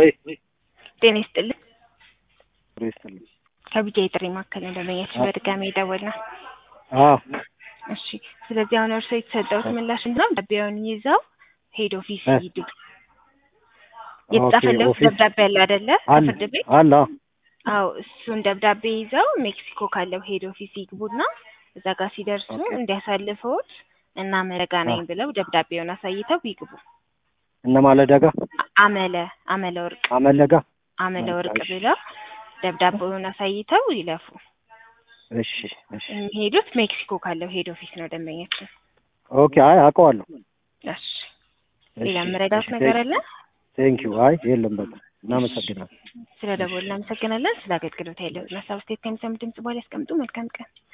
ወይ ጤና ይስጥልኝ። ጥሩ ይስጥልኝ። ከቢጃ የጥሪ ማዕከል እንደመኛችሁ በድጋሚ የደወልነው። አዎ እሺ፣ ስለዚህ አሁን እርስዎ የተሰጠውት ምላሽ ምንድነው? ደብዳቤውን ይዘው ሄድ ኦፊስ እ ይሂዱ። የተጻፈለት ኦፊስ ደብዳቤ አለ አይደለ? አለ ከፍርድ ቤት አለ አዎ፣ እሱን ደብዳቤ ይዘው ሜክሲኮ ካለው ሄድ ኦፊስ ይግቡና እዛ ጋር ሲደርሱ ኦኬ። እንዲያሳልፈውት እና መረጋ ነኝ ብለው ደብዳቤውን አሳይተው ይግቡ። እነ ማለዳ ጋ አ- አመለ አመለ ወርቅ አመለጋ አመለ ወርቅ እሺ ብለው ደብዳቤውን አሳይተው ይለፉ። እሺ እሺ የሚሄዱት ሜክሲኮ ካለው ሄድ ኦፊስ ነው ደንበኛችን። ኦኬ። አይ አውቀዋለሁ። እሺ፣ ሌላ እሺ መረዳት እሺ ነገር አለ? ቴንኪው። አይ የለም በቃ እናመሰግናለን። ስለ ደወል እናመሰግናለን። ስለ አገልግሎት ያለውን ሀሳብ አስተያየት ከሚሰሙ ድምጽ በኋላ ያስቀምጡ። መልካም ቀን።